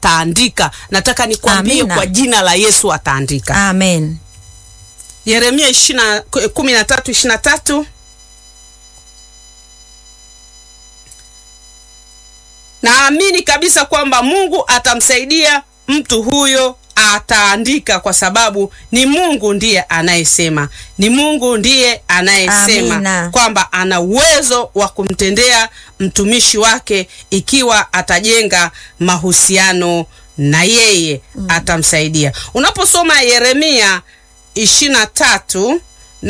ataandika. Nataka nikwambie Amina. kwa jina la Yesu ataandika. Amen. Yeremia 20 13 23 Naamini kabisa kwamba Mungu atamsaidia mtu huyo, ataandika kwa sababu ni Mungu ndiye anayesema, ni Mungu ndiye anayesema Amina. kwamba ana uwezo wa kumtendea mtumishi wake ikiwa atajenga mahusiano na yeye atamsaidia. Unaposoma Yeremia ishirini na tatu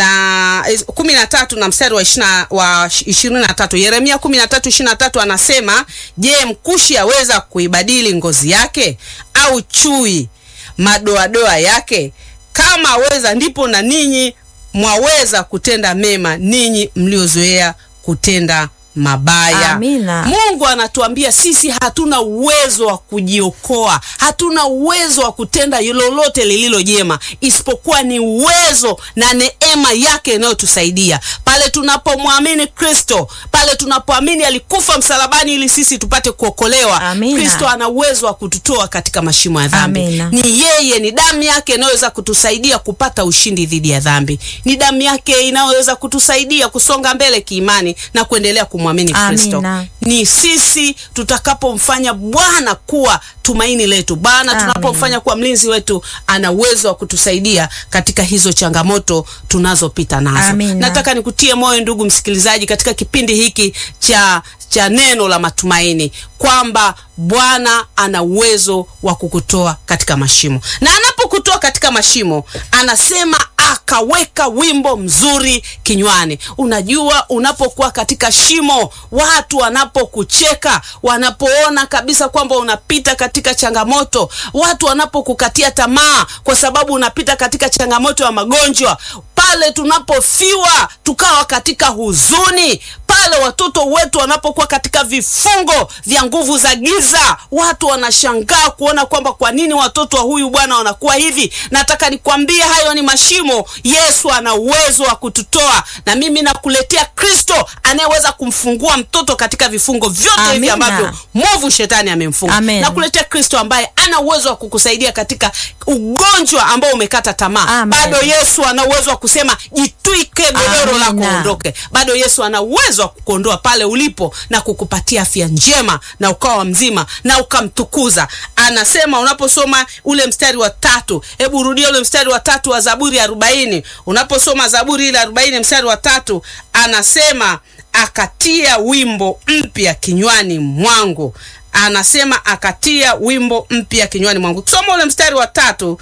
na eh, kumi na tatu na mstari wa ishina- wa ishirini na tatu Yeremia kumi na tatu ishirini na tatu anasema, je, mkushi aweza kuibadili ngozi yake au chui madoadoa yake? Kama aweza, ndipo na ninyi mwaweza kutenda mema, ninyi mliozoea kutenda mabaya. Amina. Mungu anatuambia sisi hatuna uwezo wa kujiokoa, hatuna uwezo wa kutenda lolote lililo jema, isipokuwa ni uwezo na neema yake inayotusaidia pale tunapomwamini Kristo, pale tunapoamini alikufa msalabani ili sisi tupate kuokolewa. Amina. Kristo ana uwezo wa kututoa katika mashimo ya dhambi. Amina. Ni yeye, ni damu yake inayoweza kutusaidia kupata ushindi dhidi ya dhambi. Ni damu yake inayoweza kutusaidia kusonga mbele kiimani na kuendelea kumwamini Kristo. Amina. Ni sisi tutakapomfanya Bwana kuwa tumaini letu. Bwana Amen. tunapomfanya kuwa mlinzi wetu, ana uwezo wa kutusaidia katika hizo changamoto tunazopita nazo. Amina. Nataka nikutie moyo ndugu msikilizaji, katika kipindi hiki cha cha neno la matumaini kwamba Bwana ana uwezo wa kukutoa katika mashimo, na anapokutoa katika mashimo anasema akaweka wimbo mzuri kinywani. Unajua, unapokuwa katika shimo, watu wanapokucheka, wanapoona kabisa kwamba unapita katika changamoto, watu wanapokukatia tamaa kwa sababu unapita katika changamoto ya magonjwa, pale tunapofiwa tukawa katika huzuni, pale watoto wetu wanapokuwa katika vifungo vya nguvu za giza, watu wanashangaa kuona kwamba kwa nini watoto wa huyu bwana wanakuwa hivi. Nataka nikwambie hayo ni mashimo. Yesu ana uwezo wa kututoa, na mimi nakuletea Kristo anayeweza kumfungua mtoto katika vifungo vyote hivi Amina. ambavyo mwovu shetani amemfunga. Amen. Nakuletea Kristo ambaye ana uwezo wa kukusaidia katika ugonjwa ambao umekata tamaa. Amen. Bado Yesu ana uwezo wa kusema jitwike godoro lako Amina. uondoke. Bado Yesu ana uwezo wa kukuondoa pale ulipo na kukupatia afya njema na ukawa mzima na ukamtukuza. Anasema unaposoma ule mstari wa tatu, hebu rudia ule mstari wa tatu wa Zaburi arobaini. Unaposoma Zaburi ile arobaini mstari wa tatu, anasema akatia wimbo mpya kinywani mwangu. Anasema akatia wimbo mpya kinywani mwangu. Kusoma ule mstari wa tatu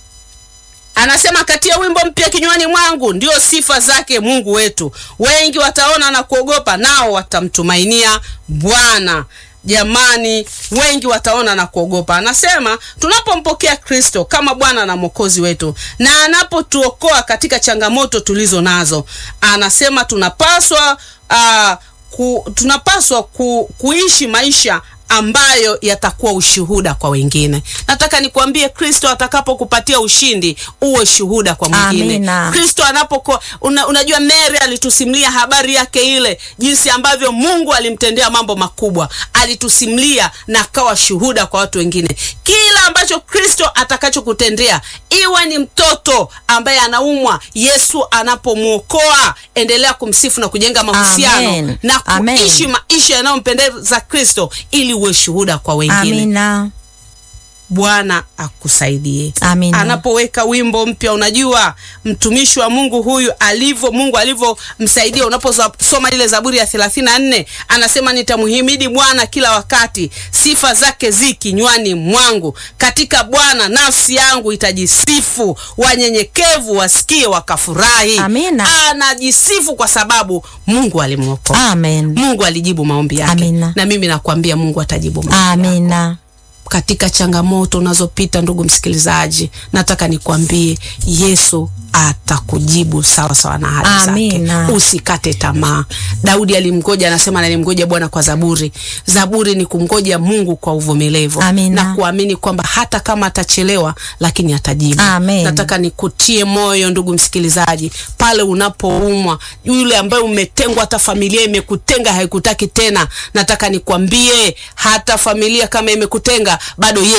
anasema katia wimbo mpya kinywani mwangu, ndio sifa zake Mungu wetu. Wengi wataona na kuogopa, nao watamtumainia Bwana. Jamani, wengi wataona na kuogopa. Anasema tunapompokea Kristo kama Bwana na Mwokozi wetu na anapotuokoa katika changamoto tulizo nazo, anasema tunapaswa ah, ku, tunapaswa ku, kuishi maisha ambayo yatakuwa ushuhuda kwa wengine. Nataka nikwambie, Kristo atakapokupatia ushindi uwe shuhuda kwa mwingine. Amina. Kristo anapokuwa una, unajua Mary alitusimulia habari yake ile, jinsi ambavyo Mungu alimtendea mambo makubwa, alitusimulia na akawa shuhuda kwa watu wengine. Kila ambacho Kristo atakachokutendea, iwe ni mtoto ambaye anaumwa, Yesu anapomwokoa, endelea kumsifu na kujenga mahusiano Amen. na Amen. kuishi maisha yanayompendeza Kristo ili uwe shuhuda kwa wengine. Amina. Bwana akusaidie. Amina. Anapoweka wimbo mpya, unajua mtumishi wa Mungu huyu alivyo, Mungu alivyomsaidia. Unaposoma ile Zaburi ya 34 anasema, nitamhimidi Bwana kila wakati, sifa zake zi kinywani mwangu. Katika Bwana nafsi yangu itajisifu, wanyenyekevu wasikie wakafurahi. Amina. Anajisifu kwa sababu Mungu alimwokoa. Amen. Mungu alijibu maombi yake, Amina. na mimi nakwambia Mungu atajibu maombi yako Amina. katika changamoto unazopita ndugu msikilizaji, nataka nikwambie Yesu atakujibu sawa sawa na ahadi zake. Amina. Usikate tamaa. Daudi alimgoja, anasema nalimgoja Bwana kwa zaburi. Zaburi ni kumgoja Mungu kwa uvumilivu Amina. na kuamini kwamba hata kama atachelewa, lakini atajibu. Amen. Nataka nikutie moyo ndugu msikilizaji, pale unapoumwa, yule ambaye umetengwa, hata familia imekutenga, haikutaki tena, nataka nikwambie hata familia kama imekutenga bado